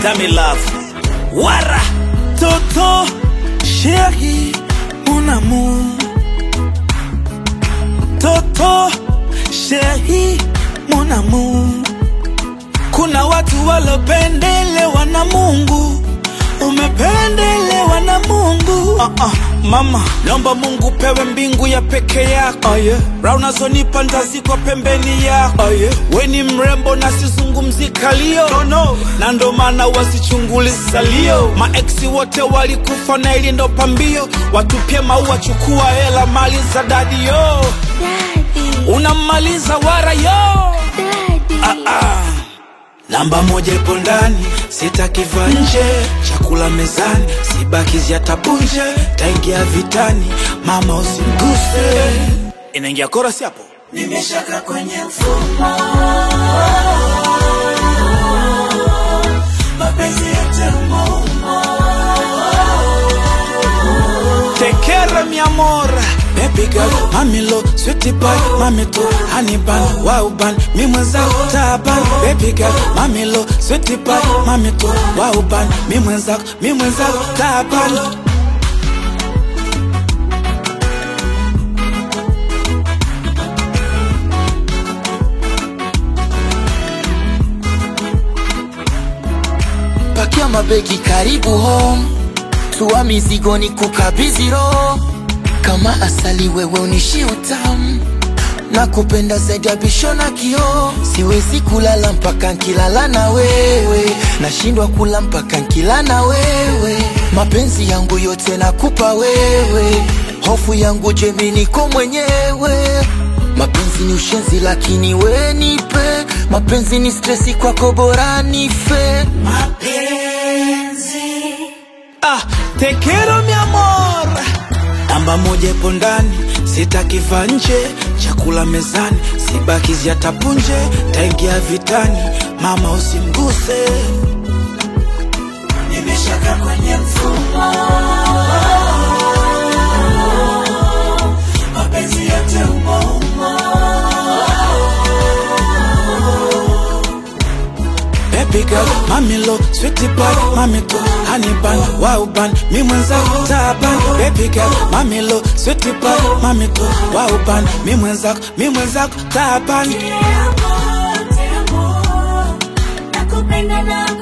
Dami love. Wara. Toto, chérie, mon amour. Toto, chérie, mon amour. Kuna watu walopendelewa na Mungu, umependelewa na Mungu. Uh -uh, mama, naomba Mungu pewe mbingu ya peke yako. Oh, yeah. Raha unazonipa ndazikwa pembeni yako. Oh, yeah. We ni mrembo na sizungumzi kalio no, no. na ndo maana wasichunguli salio. Maeksi wote walikufa na ili ndo pambio, watupie maua, chukua hela, mali za dadi yo, Daddy, unamaliza wara yo daddy. ah, ah. Namba moja ipo ndani, sitakiva nje. Chakula mezani, sibakizi hata punje. Taingia vitani, mama usimguse. Inaingia korasi hapo. Nimeshaka kwenye mfumo, mapenzi yote umo Tekere mi amor Baby girl, mami lo, sweetie pie, mami tu Honey bun, wow bun, mi mwenzako taban Baby girl, mami lo, sweetie pie, mami tu Wow bun, mi mwenzako, mi mwenzako taban pakia mabegi karibu home tua mizigo ni kukabidhi roho kama asali wewe unishi utamu na kupenda zaidi ya bisho na kioo siwezi kulala mpaka nkilala na wewe nashindwa kula mpaka nkila na wewe mapenzi yangu yote nakupa wewe hofu yangu jemi niko mwenyewe mapenzi ni ushenzi lakini we nipe mapenzi ni stresi kwako bora nife Ah, te quiero mi amor. Namba moja ipo ndani, sitakiva nje. Chakula mezani, sibakizi hata punje. Taingia vitani, mama usimguse. Nimeshaka kwenye mfumo, mapenzi yote umo umo. Baby girl, mami lo, sweetie pie, mami tu Honey bun, wow bun, mi mwenzako taban Baby girl, mami lo, sweetie pie, mami tu Wow bun, mi mwenzako, mi mwenzako taban Te amo, te amo. Nakupenda na